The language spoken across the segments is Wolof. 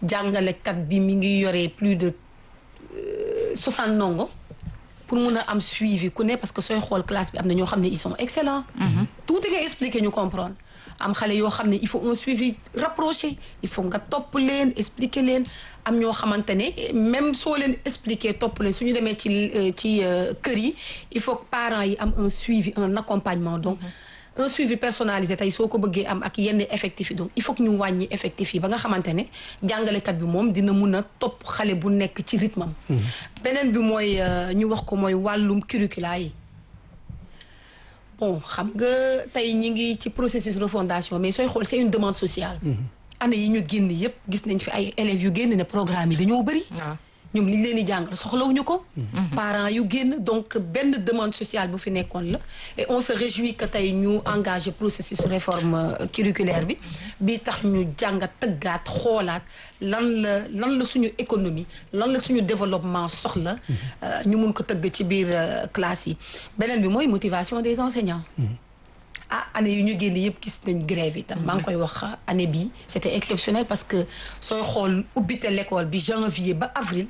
jàngalekat bi mi ngi yore plus de soixante ndongo pour mun a am suivi ku ne parce que sooy xool classe bi am na ñoo xam ne ils sont excellents tuuti nga expliquer ñu comprendre am xale yoo xam ne il faut un suivi rapproché il faut nga topp leen expliquer leen am ñoo xamante ne même soo leen expliquer topp leen su ñu demee ci ci kër yi il faut que parents yi am un suivi un accompagnement donc un suivi personnalisé tey soo ko bëggee am ak yenn effectifs yi donc il faut que ñu wàññi effectifs yi ba nga xamante ne jàngalekat bi moom dina mun a topp xale bu nekk ci rythme am beneen bi mooy ñu wax ko mooy wàllum curricula yi bon xam nga tey ñi ngi ci processus refondation mais sooy xool c'est une demande sociale année yi ñu génn yépp gis nañ fi ay élèves yu génn ne programme yi dañoo bëri ñoom li ñu leen di jàngal soxlawuñu ko parents yu génn donc benn demande sociale bu fi nekkoon la et on se réjouit que tey ñu engagé processus réforme curriculaire bi bi tax ñu jàngat tëggaat xoolaat lan la lan la suñu économie lan la suñu développement soxla ñu mun ko tëgg ci biir classe yi beneen bi mooy motivation des enseignants ah année yu ñu génn yëpp gis nañ grève yi tam maa ngi koy wax année bii c'était exceptionnel parce que sooy xool ubbite l'école bi janvier ba avril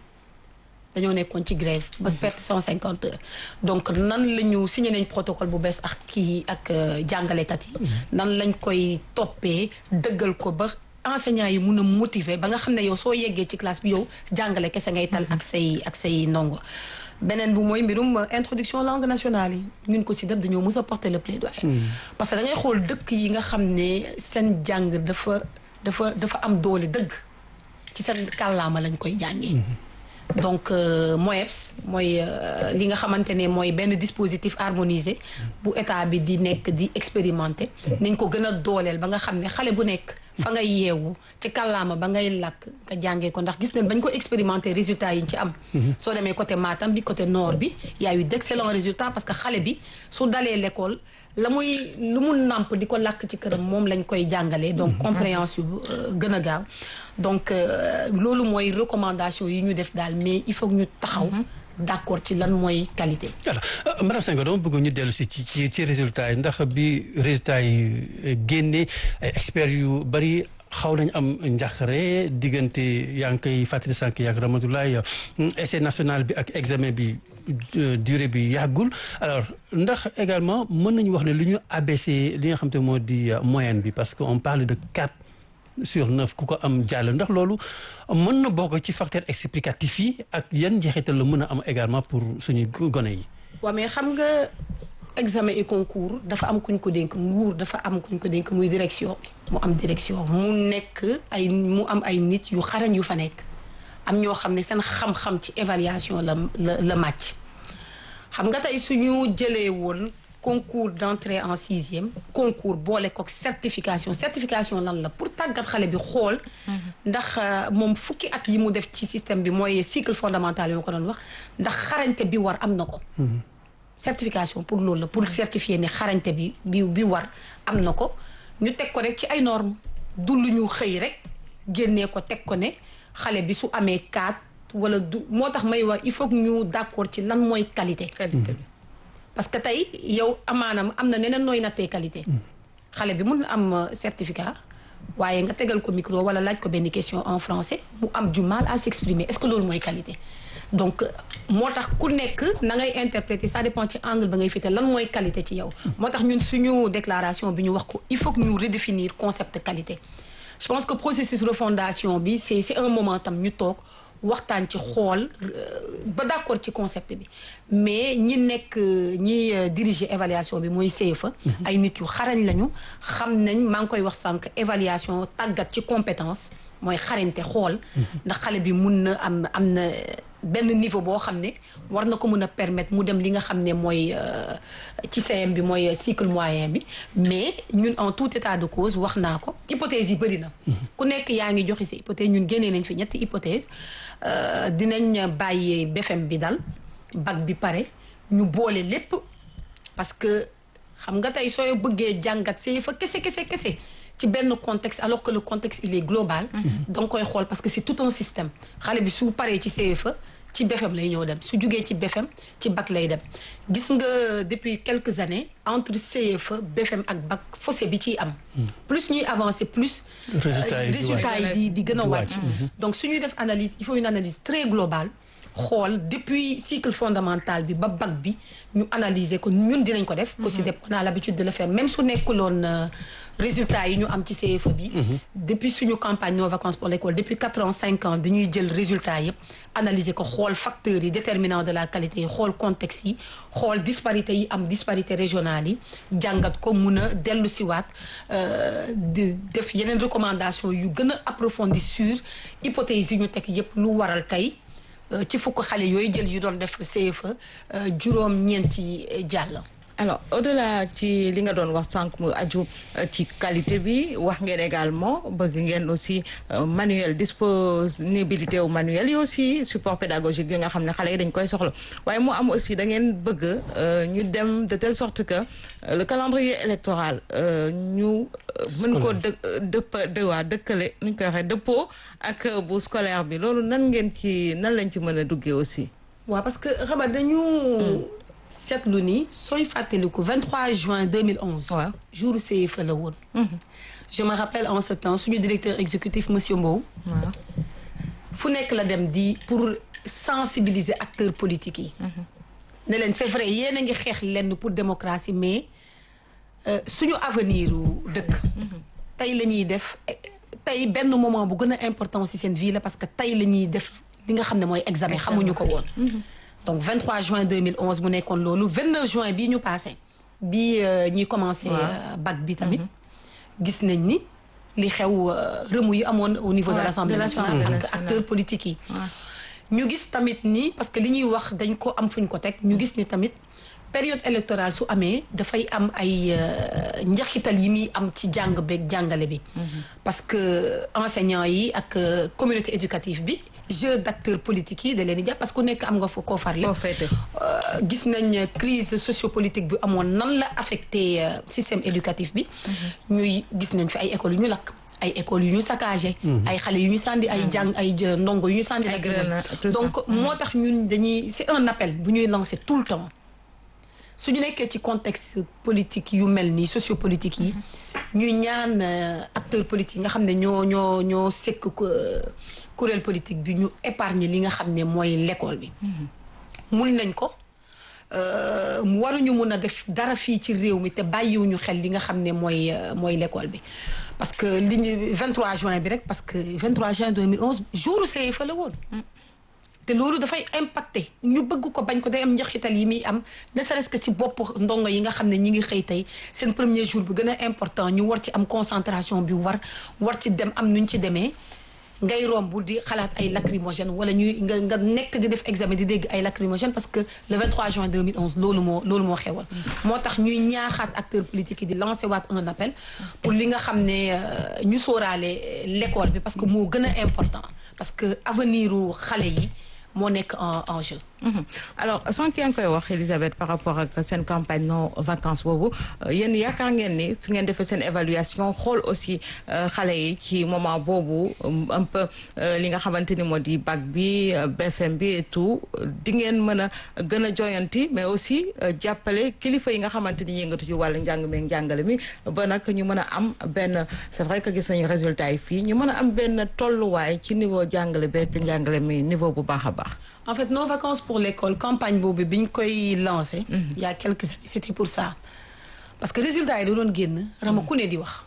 dañoo nekkoon ci grève ba perte cent cinquante heures donc nan la ñu signé nañ protocole bu bees ak kii ak jàngalekat yi nan lañ koy toppee dëggal ko ba enseignants yi mun a motiver ba nga xam ne yow soo yeggee ci classe bi yow jàngale kese ngay tal ak say ak say ndongo beneen bu mooy mbirum introduction langue nationale yi ñun ko si def dañoo mës a porter le plaidoyer parce que da ngay xool dëkk yi nga xam ne seen jàng dafa dafa dafa am doole dëgg ci seen kàllaama lañ koy jàngee donc MOEPS mooy li nga xamante ne mooy benn dispositif harmonisé bu état bi di nekk di expérimenter nañ ko gën a dooleel ba nga xam ne xale bu nekk fa ngay yeewu ci kàllaama ba ngay làkk nga jàngee ko ndax gis nañ bañ ko expérimenter résultats yi ñu ci am soo demee côté Matam bi côté nord bi y a eu d'excellents résultats parce que xale bi su dalee l'école la muy lu mu nàmp di ko làkk ci këram moom lañ koy jàngalee donc compréhension gën a gaaw donc loolu mooy recommandation yi ñu def daal mais il faut que ñu taxaw d'accord ci lan mooy qualité voilà madame Senghor dama bëgg ñu dellu si ci ci ci résultats yi ndax bi résultats yi génnee ay experts yu bari xaw nañ am njàqare diggante yaa ngi koy fàttali sànq yàgg Ramatoulaye essai national bi ak examen bi durée bi yàggul alors ndax également mën nañu wax ne lu ñu abaissé li nga xam te moo di moyenne bi parce que on parle de quatre sur neuf ku ko am jàll ndax loolu mën na bokk ci facteur explicatif yi ak yan njeexital la mën a am également pour suñu gone yi. waaw mais xam nga examen et concours dafa am kuñ ko dénk nguur dafa am kuñ ko dénk muy direction mu am direction mu nekk ay mu am ay nit yu xarañ yu fa nekk am ñoo xam ne seen xam-xam ci évaluation la la la màcc xam nga tey suñu jëlee woon. concours d'entrée en sixième concours boole ko certification certification lan la pour tàggat xale bi xool ndax moom fukki at yi mu def ci système bi mooy cycle fondamental yi ma ko doon wax ndax xarañte bi war am na ko certification pour loolu la pour certifier ne xarañte bi bi bi war am na ko ñu teg ko rek ci ay normes du lu ñu xëy rek génnee ko teg ko ne xale bi su amee quatre wala du moo tax may wax il faut que ñu d'accord ci lan mooy qualité qualité bi parce que tey yow amaanam am na neneen nooy nattee qualité xale bi mun na am certificat waaye nga tegal ko micro wala laaj ko benn question en français mu am du mal à s'exprimer est-ce que loolu mooy qualité donc moo tax ku nekk na ngay interpréter ça dépend ci angle ba ngay féete lan mooy qualité ci yow moo tax ñun suñu déclaration bi ñu wax ko il faut que ñu redéfinir concept qualité je pense que processus refondation bi c'est c'est un moment tam ñu toog waxtaan ci xool ba d'accord ci concept bi mais ñi nekk ñi diriger évaluation bi mooy CFA ay nit yu xarañ lañu xam nañ maa ngi koy wax sànq évaluation tàggat ci compétence mooy xarañte xool ndax xale bi mun na am am na benn niveau boo xam ne war na ko mën a permettre mu dem li nga xam ne mooy ci CM bi mooy cycle moyen bi mais ñun en tout état de cause wax naa ko hypothèse yi bëri na ku nekk yaa ngi joxe si hypothèse ñun génnee nañ fi ñetti hypothèse dinañ bàyyee BFM bi dal bac bi pare ñu boole lépp parce que xam nga tey sooy bëggee jàngat see fa kese kese kese ci benn contexte alors que le contexte il est global da nga koy xool parce que c'est tout un système xale bi su paree ci CFA ci BFM lay ñëw dem su jugee ci BFM ci bac lay dem gis nga depuis quelques années entre CFE BFM ak bac fossé bi ciy am plus ñuy avancer plus Résultats yi di résultats yi di di gën a Di wàcc wàcc. donc su ñuy def analyse il faut une analyse très globale xool depuis cycle fondamental bi ba bac bi ñu analyser ko ñun dinañ ko def COSYDEP on a l'habitude de le faire même su nekkuloon euh, résultats yi ñu am ci CFE bi depuis suñu campagne nos vacances pour l'école depuis quatre ans cinq ans dañuy jël résultats yëpp analyser ko xool facteurs yi déterminants de la qualité yi xool contexte yi xool disparité yi am disparité régionale yi jàngat ko mun a dellu siwaat euh, di def yeneen recommandation yu gën a approfondir sur hypothèse yi ñu teg yëpp lu waral tey euh, ci fukk xale yooyu jël yu doon def CFE euh, juróom ñeenti jàll alors au-delà ci li nga doon wax sànq mu aju euh, ci qualité bi wax ngeen également bëgg ngeen aussi euh, manuel disponibilité wu manuel yi aussi support pédagogique yi nga xam ne xale yi dañ koy soxla waaye mu am aussi da ngeen bëgg euh, ñu dem de telle sorte que euh, le calendrier électoral euh, ñu euh, mën ko dë dëpp dë waa dëkkale nuñ koy waxee dëppoo ak euh, bu scolaire bi loolu nan ngeen ci nan lañ ci mën a duggee aussi waaw parce que xam nga dañu seetlu ni sooy fàttaliku 23 juin 2011 waaw jour CFE la woon je me rappelle en ce temps suñu directeur exécutif monsieur Mbow waaw fu nekk la dem di pour sensibiliser acteurs politiques yi ne leen c'est vrai yéen a ngi xeex lenn pour démocratie mais euh, suñu avenir u dëkk tey la ñuy def eh, tey benn moment bu gën a important ci seen vie la parce que tey la ñuy def li nga xam ne mooy examen xamuñu ko woon donc 23 juin 2011 mu nekkoon loolu 29 juin bii ñu passé bii euh, ñuy commencé Waaw. euh, bac bi tamit gis nañ ni li xew euh, remous yi amoon au niveau de Ouais, l'Assemblée de nationale l'Assemblée ak nationale. acteurs politiques yi waaw ñu gis tamit ni parce que li ñuy wax dañ ko am fuñ ko teg ñu gis ni tamit période électorale su amee dafay am ay euh, njaxital yi muy am ci jàng beeg jàngale bi parce que enseignants yi ak euh, communauté éducative bi jeu d'acteurs politiques yi da leen di jàpp parce que ku nekk am nga fa koo farle koo féete Euh, gis nañ crise sociopolitique bi amoon nan la affecté euh, système éducatif bi ñuy gis nañ fi ay écoles yu ñu lakk ay écoles yu ñu saccagé ay xale yu ñu sànni ay jàng ay jë- ndongo yu ñu sànni Ay ak grenades, tout ça. donc moo tax ñun dañuy c'est un appel bu ñuy lancer tout le temps su ñu nekkee ci contexte politique yu mel nii sociopolitique yi ñuy ñaan euh, acteurs politiques yi nga xam ne ñoo ñoo ñoo sekk ko kuréel politique bi ñu épargner li nga xam ne mooy l'école bi mun nañ ko euh, waruñu mun a def dara fii ci réew mi te bàyyiwuñu xel li nga xam ne mooy euh, mooy l'école bi parce que li ñu 23 juin bi rek parce que 23 juin 2011 jour CFA la woon te loolu dafay impacté ñu bëgg ko bañ ko day am njaxital yi muy am ne serait-ce que ci bopp ndongo yi nga xam ne ñi ngi xëy tey seen premier jour bi gën a important ñu war ci am concentration bi war war ci dem am nuñ ci demee ngay romb di xalaat ay lacrymogène wala ñuy nga nga nekk di def examen di dégg ay lacrymogène parce que le 23 juin 2011 loolu moo loolu moo xewal moo tax ñuy ñaaxaat acteurs politiques yi di lancer waat un appel pour li nga xam ne euh, ñu sóoraale l'école bi parce que moo gën a important parce que avenir u xale yi moo nekk en en jeu Mhm. alors sànq yaa ngi koy wax Elisabeth par rapport ak seen campagne non vacances boobu euh, yéen yaakaar ngeen ni su ngeen defee seen évaluation xool aussi euh, xale yi ci moment boobu um, un peu euh, li nga xamante ni moo di bac bi euh, BFM bi et tout euh, di ngeen mën a gën a joyanti mais aussi euh, jàppale kilifa yi nga xamante ni yëngatu ci wàllu njàng mi ak njàngale mi ba nag ñu mën a am benn c'est vrai que gis nañu résultat yi fii ñu mën a am benn tolluwaay ci niveau jàngale beeg njàngale mi niveau bu baax a baax. en fait nos vacances pour l'école campagne boobu bi ñu koy lancé il y a quelques années c'était pour ça parce que résultat yi da doon génn rama ku ne di wax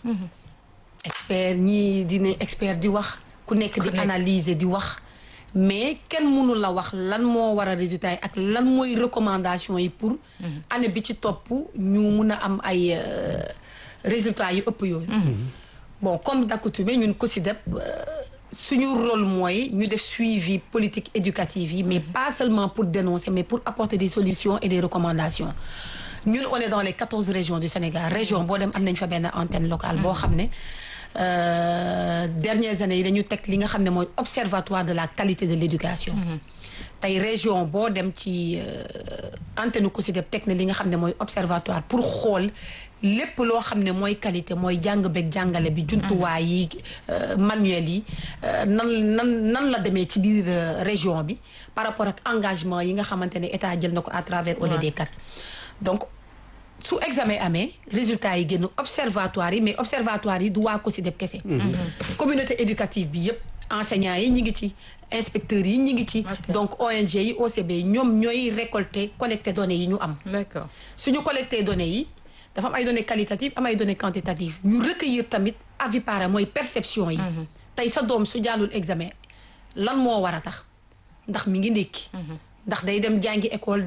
expert ñii di ne expert di wax ku nekk di analyser di wax mais kenn mënu la wax lan moo war a résultat yi ak lan mooy recommandation yi pour année bi ci topp ñu mun a am ay euh, résultats yu ëpp yooyu bon comme d'accoutumé ñun COSYDEP euh, suñu rôle mooy ñu def suivi politique éducative yi mais pas seulement pour dénoncer mais pour apporter des solutions et des recommandations ñun on est dans les quatorze régions du Sénégal région boo dem am nañ fa benn antenne locale boo xam ne euh, dernières années yi dañu teg li nga xam ne mooy observatoire de la qualité de l'éducation tey région boo dem ci euh, antenne COSYDEP teg na li nga xam ne mooy observatoire pour xool lépp loo xam ne mooy qualité mooy jàng beeg jàngale bi jumtuwaay yi manuel yi nan nan nan la demee ci biir région bi par rapport ak engagement yi nga xamante ne état jël na ko à travers ODD 4 donc su examen amee résultat yi génn observatoire yi mais observatoire yi du waa COSYDEP kese communauté éducative bi yëpp enseignants yi ñi ngi ci inspecteurs yi ñi ngi ci donc ONG yi OCB yi ñoom ñooy récolter collecter données yi ñu am d'accord suñu collecter données yi dafa am ay données qualitatives am ay données quantitatives ñu recueillir tamit avis parents mooy perception yi tey sa doom su jàllul examen lan moo war a tax ndax mi ngi ndékki ndax day dem jàngi école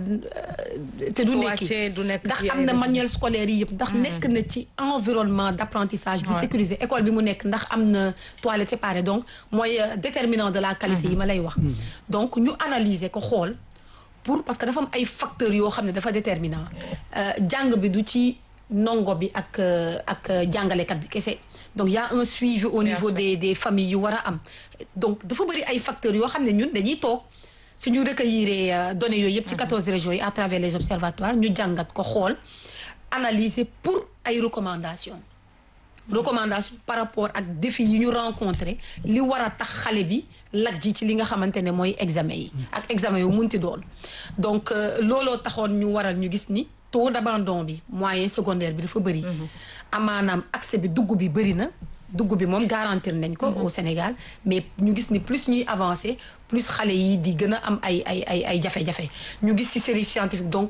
te du nekki ndax am na manuel scolaire yi yëpp ndax nekk na ci environnement d'apprentissage bu sécurisé école bi mu nekk ndax am na toilette séparée donc mooy déterminant de la qualité yi ma lay wax donc ñu analyser ko xool pour parce que dafa am ay facteurs yoo xam ne dafa déterminant jàng bi du ci ndongo bi ak ak jàngalekat bi kese donc y a un suivi au niveau des des familles yu war a am donc dafa bëri ay facteurs yoo xam ne ñun dañuy toog suñu recueillir données yooyu yëpp ci quatorze régions yi à travers les observatoires ñu jàngat ko xool analyser pour ay recommandations recommandation par rapport ak défi yi ñu rencontré li war a tax xale bi lajji ci li nga xamante ne mooy examen yi ak examen yu munti doon donc looloo taxoon ñu waral ñu gis ni taux d'abandon bi moyen secondaire bi dafa bëri amaanaam accès bi dugg bi bëri na dugg bi moom garantir nañ ko au Sénégal mais ñu gis ni plus ñuy avancer plus xale yi di gën a am ay ay ay ay jafe-jafe ñu gis ci série scientifique donc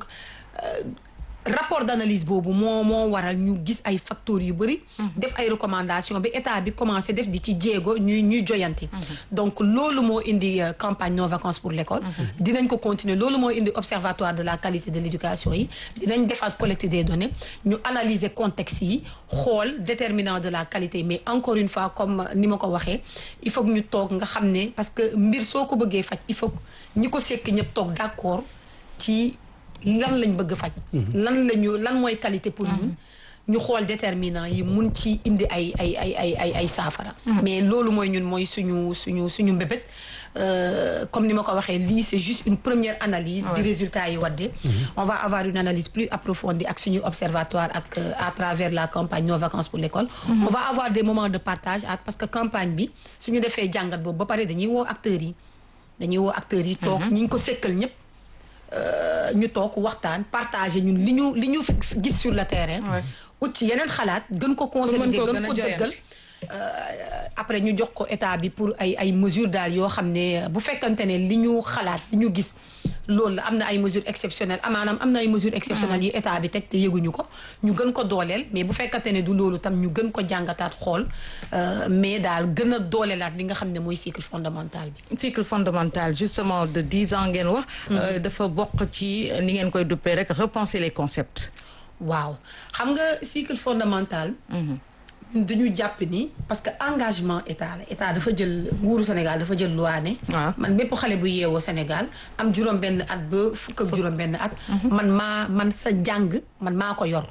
rapport d'analyse boobu moo moo waral ñu gis ay facteurs yu bëri def ay recommandations bi état bi commencé def di ci jéego ñuy ñuy joyanti donc loolu moo indi campagne non vacances pour l'école dinañ ko continuer loolu moo indi observatoire de la qualité de l'éducation yi dinañ defaat collecte des données ñu analyser contexte yi xool déterminant de la qualité mais encore une fois comme ni ma ko waxee il faut que ñu toog nga xam ne parce que mbir soo ko bëggee faj il faut que ñi ko sekk ñëpp toog d'accord ci lan lañ bëgg faj lan lañu lan mooy qualité pour ñun ñu xool déterminant yi mun ci indi ay ay ay ay ay ay saafara mais loolu mooy ñun mooy suñu suñu suñu mbébét comme ni ma ko waxee lii c'est juste une première analyse du résultat yi wadde on va avoir une analyse plus approfondie ak suñu observatoire ak à travers la campagne nos vacances pour l'école on va avoir des moments de partage parce que campagne bi suñu defee jàngat boobu ba pare dañuy woo acteurs yi dañuy woo acteurs yi toog ñi ngi ko sekkal ñëpp ñu toog waxtaan partager ñun li ñu li ñu gis sur le terrain ut ci yeneen xalaat gën ko consolider gën ko dëggal après ñu jox ko état bi pour ay ay mesures daal yoo xam ne bu fekkante ne li ñu xalaat li ñu gis loolu la am na ay mesures exceptionnelles amaanaam am na ay mesures exceptionnelles yi état bi teg te yëguñu ko ñu gën ko dooleel mais bu fekkante ne du loolu tam ñu gën ko jàngataat xool mais daal gën a dooleelaat li nga xam ne mooy cycle fondamental bi cycle fondamental justement de dix ans ngeen wax dafa bokk ci ni ngeen koy duppee rek repenser les concepts waaw xam nga cycle fondamental ñun dañu jàpp ni parce que engagement état la état dafa jël nguuru Sénégal dafa jël loi ne man bépp xale bu yeewoo Sénégal am juróom benn at ba fukk ak juróom benn at man maa man sa jàng man maa ko yor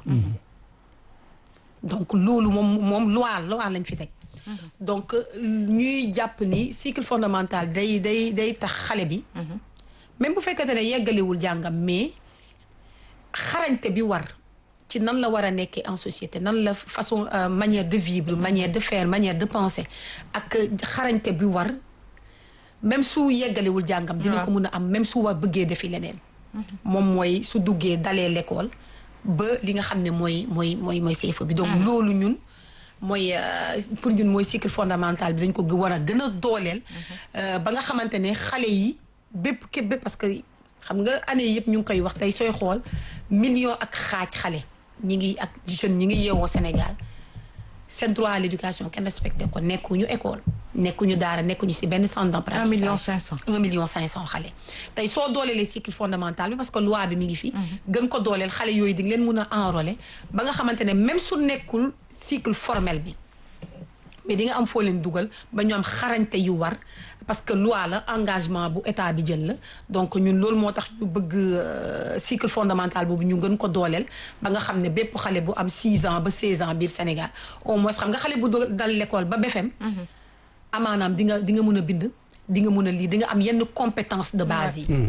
donc loolu moom moom loi loi lañ fi teg donc ñuy jàpp ni cycle fondamental day day day tax xale bi même bu fekkente ne yeggaliwul jàngam mais xarañte bi war ci nan la war a nekkee en société nan la façon manière de vivre manière de faire manière de penser ak xarañte bi war même su yeggaliwul jàngam dina ko mun a am même su war bëggee defi leneen moom mooy su duggee dalee l'école ba li nga xam ne mooy mooy mooy mooy CFEE bi donc loolu ñun mooy pour ñun mooy cycle fondamental bi dañ ko war a gën a dooleel ba nga xamante ne xale yi bépp képp bépp parce que xam nga année yëpp ñu ngi koy wax tey sooy xool million ak xaaj xale ñi ngi ak jeunes ñi ngi yeewoo Sénégal seen droit à l'éducation kenn respecté ko nekkuñu école nekkuñu daara nekkuñu ci benn centre d'apprentissage un million cinq cent un million cinq cent xale tey soo dooleelee cycle fondamental bi parce que loi bi mi ngi fi gën ko dooleel xale yooyu di nga leen mun a enrôler ba nga xamante ne même su nekkul cycle formel bi mais di nga am foo leen dugal ba ñu am xarañte yu war parce que loi la engagement bu état bi jël la donc ñun loolu moo tax ñu bëgg cycle fondamental boobu ñu gën ko dooleel ba nga xam ne bépp xale bu am 6 ans ba 16 ans biir Sénégal au moins xam nga xale bu dal l'école ba BFEM amaanaam di nga di nga mën a bind di nga mën a lire di nga am yenn compétence de base yi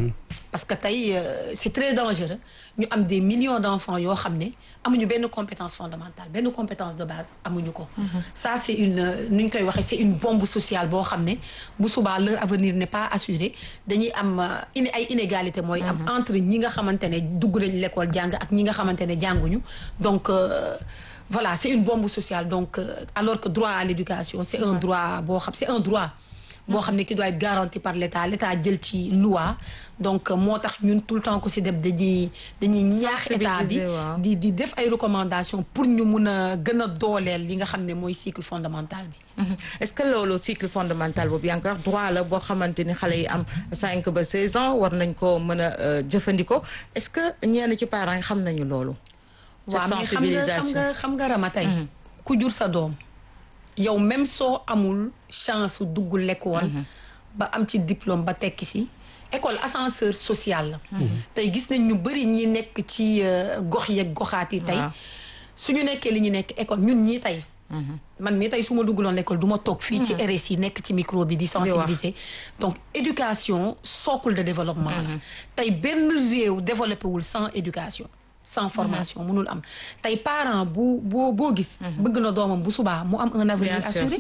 parce que tey euh, c'est très dangereux ñu am des millions d'enfants yoo xam ne amuñu benn compétence fondamentale benn compétence de base amuñu ko ça c'est une ni ñu koy waxee c'est une bombe sociale boo xam ne bu subaa leur avenir n'est pas assuré dañuy am in ay inégalité mooy am entre ñi nga xamante ne dugg nañ l'école jàng ak ñi nga xamante ne jànguñu donc euh, voilà c'est une bombe sociale donc euh, alors que droit à l'éducation c'est un droit boo xam c'est un droit boo xam ne qui doit être garanti par l'État l'État jël ci loi donc moo tax ñun tout le temps ko ci def dañuy dañuy ñaax état bi di di def ay recommandations pour ñu mun a gën a dooleel li nga xam ne mooy cycle fondamental bi est-ce que loolu cycle fondamental boobu yaa ngi koy wax droit la boo xamante ni xale yi am 5 ba 16 ans war nañ ko mën a jëfandikoo est-ce que ñenn ci parents yi xam nañu loolu waaw mais xam nga xam nga xam nga rama tey ku jur sa doom yow même soo amul chance dugg l'école ba am ci diplôme ba tekki si école ascenseur social la tey gis nañ ñu bari ñi nekk ci gox yeeg goxaat yi tey suñu nekkee li ñu nekk école ñun ñii tey man mii tey su ma dugguloon l'école du ma toog fii ci RSI nekk ci micro bi di sensibiliser donc éducation socle de développement la tey benn réew développé wul sans éducation sans formation mënul am tey parent bu boo boo gis bëgg na doomam bu subaa mu am un avenir assuré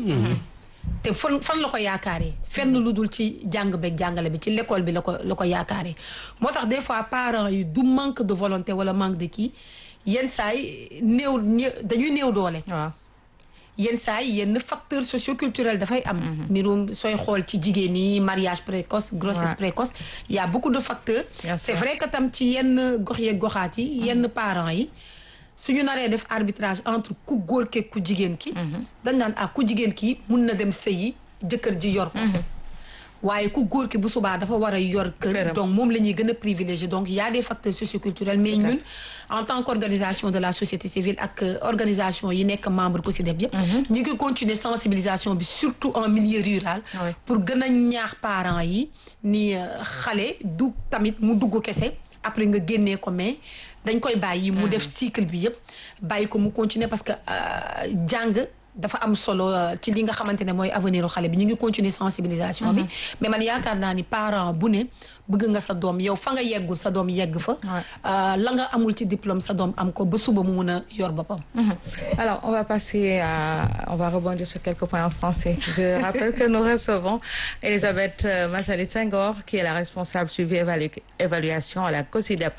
te fan fan la ko yaakaaree fenn lu dul ci jàng beeg jàngale bi ci l'école bi la ko la ko yaakaaree moo tax des fois parents yi du manque de volonté wala manque de kii yenn saa yi néew dañuy néew doole waaw yenn saa yi yenn facteur socioculturel dafay am nirum sooy xool ci jigéen ñi mariage précoce grossesse précoce il y a beaucoup de facteurs c'est vrai que tam ci yenn gox yeeg goxaat yi yenn parents yi suñu naree def arbitrage entre ku góor ke ku jigéen ki dañ naan ah ku jigéen ki mun na dem sëyi jëkkër ji yor ko waaye ku góor ki bu subaa dafa war a yor kër donc moom la ñuy gën a privilégié donc y a des facteurs socioculturels mais ñun en tant qu'organisation de la société civile ak organisation yi nekk membre ko si def yëpp ñu ngi continuer sensibilisation bi surtout en milieu rural pour gën a ñaax parents yi ni xale du tamit mu dugg kese après nga génnee ko mais dañ koy bàyyi mu def cycle bi yëpp bàyyi ko mu continuer parce que jàng dafa am solo ci li nga xamante ne mooy avenir u xale bi ñu ngi continuer sensibilisation bi mais man yaakaar naa ni parent bu ne bëgg nga sa doom yow fa nga yeggul sa doom yegg fa la nga amul ci diplôme sa doom am ko ba suba mu mun a yor boppam alors on va passer à on va rebondir sur quelques points en français je rappelle que nous recevons Elisabeth Massali Senghor qui est la responsable suivi évaluation à la COSIDEP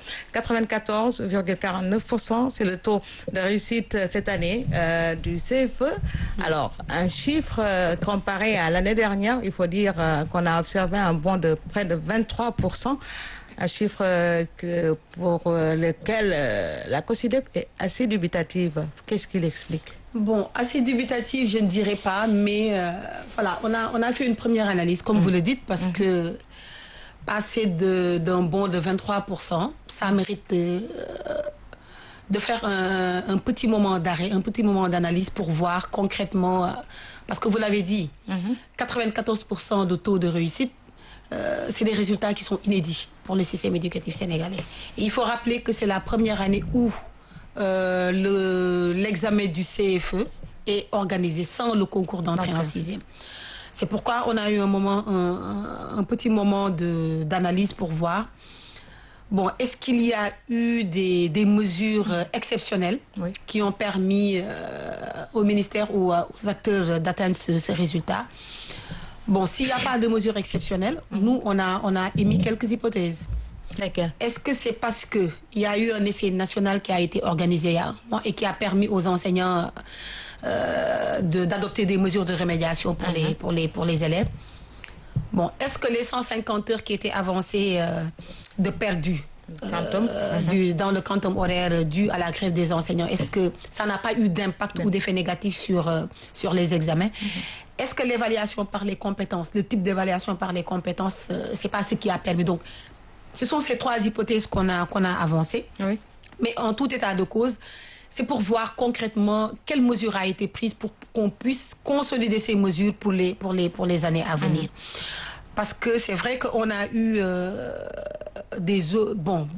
94,49% c'est le taux de réussite cette année euh, du CFE alors un chiffre euh, comparé à l'année dernière il faut dire euh, qu'on a observé un bond de près de 23%, un chiffre que, pour lequel la COSIDEP est assez dubitative. Qu'est-ce qu'il explique Bon, assez dubitative, je ne dirais pas, mais euh, voilà, on a, on a fait une première analyse, comme mmh. vous le dites, parce mmh. que passer d'un bond de 23%, ça mérite de, de faire un, un, petit moment d'arrêt, un petit moment d'analyse pour voir concrètement, euh, parce que vous l'avez dit, mmh. 94% de taux de réussite, euh, c'est des résultats qui sont inédits pour le système éducatif sénégalais. Et il faut rappeler que c'est la première année où euh, le, l'examen du CFE est organisé sans le concours d'entrée en sixième. C'est pourquoi on a eu un moment, un, un petit moment de, d'analyse pour voir Bon, est-ce qu'il y a eu des, des mesures euh, exceptionnelles Oui. qui ont permis euh, au ministère ou euh, aux acteurs d'atteindre ce- ces résultats Bon, s'il n'y a pas de mesures exceptionnelles, nous, on a, on a émis quelques hypothèses. Lesquels Est-ce que c'est parce qu'il y a eu un essai national qui a été organisé il y a un mois et qui a permis aux enseignants euh, de- d'adopter des mesures de remédiation pour, les, pour, les, pour les élèves Bon, est-ce que les 150 heures qui étaient avancées euh, de perdu Quantum. du, dans le quantum horaire euh, dû à la grève des enseignants, est-ce que ça n'a pas eu d'impact ou d'effet négatif sur, euh, sur les examens Est-ce que l'évaluation par les compétences, le type d'évaluation par les compétences, euh, c'est pas ce qui a permis Donc, ce sont ces trois hypothèses qu'on a, qu'on a avancées. Oui. Mais en tout état de cause, c'est pour voir concrètement quelle mesure a été prise pour qu'on puisse consolider ces mesures pour les, pour les, pour les années à venir. Parce que c'est vrai qu'on a eu euh, des... o- Bon,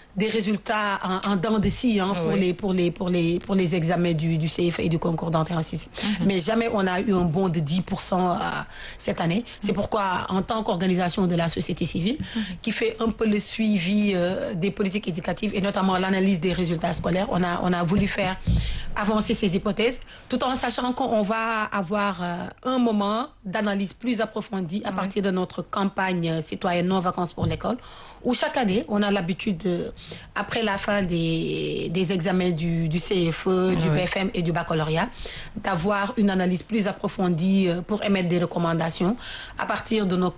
des résultats en, en dents de scie hein, pour Oui. les pour les pour les pour les examens du du CFA et du concours d'entrée en sixième. Mais jamais on a eu un bond de 10% euh, cette année. C'est pourquoi en tant qu'organisation de la société civile qui fait un peu le suivi euh, des politiques éducatives et notamment l'analyse des résultats scolaires, on a on a voulu faire avancer ces hypothèses tout en sachant qu'on va avoir euh, un moment d'analyse plus approfondie à partir de notre campagne euh, citoyenne non vacances pour l'école où chaque année on a l'habitude de, après la fin des, des examens du, du CFE, du BFM et du baccalauréat d'avoir une analyse plus approfondie euh, pour émettre des recommandations à partir de nos